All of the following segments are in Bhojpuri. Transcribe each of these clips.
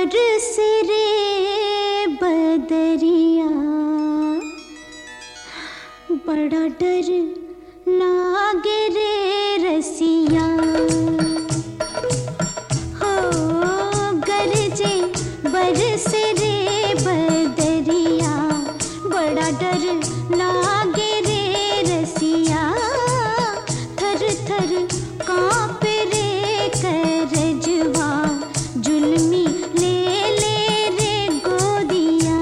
बरस रे बदरिया बड़ा डर लागे रे रसिया हो गरजे बरस रे बदरिया बड़ा डर लागे रे रसिया थर थर काँप रे करजवा जुल्मी ले ले रे गोदिया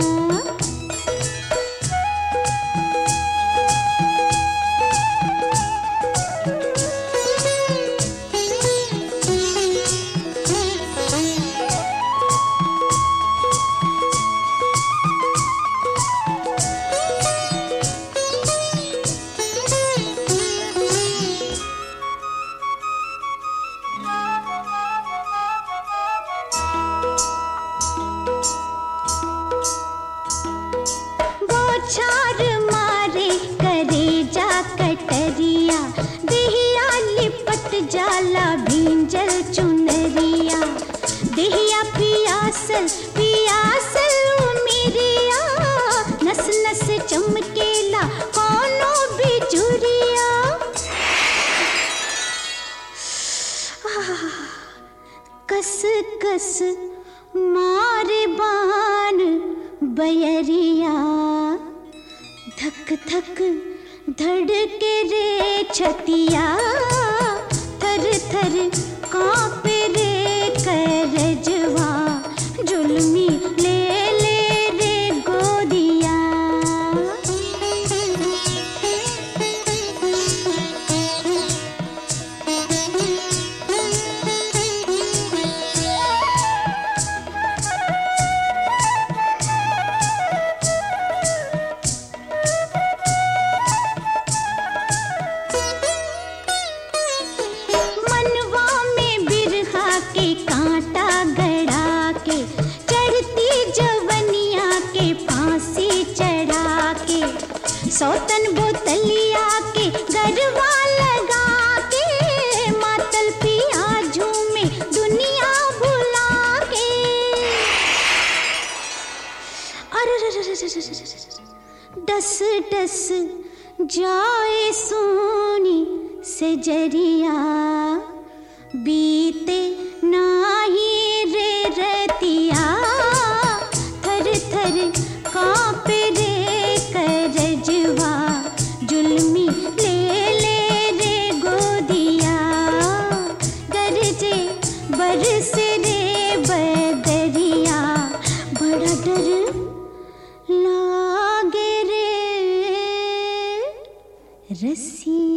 बौछार मारे करे जा कटरिया देहिया लिपट जाला भींजल चुनरिया देहिया पियासल पियासल उमिरिया नस नस चमकेला कोनो बिजुरिया कस कस मारे बान बयरिया धक धक धड़के रे छतिया थर थर काँप रे करजवा जुल्मी ले ले रे गोदिया मनवा में बिरहा के कांटा गड़ा के चढ़ती जवनिया के फांसी चढ़ा के सौतन बोतलिया के गरबा लगा के मातल पिया झूमे दुनिया भुला के अरे डस डस जाए सोनी से जरिया बीते नाही रे रतिया थर थर काँप रे करजवा जुल्मी ले ले रे गोदिया गरजे बरस रे बदरिया बड़ा डर लागे रे रसिया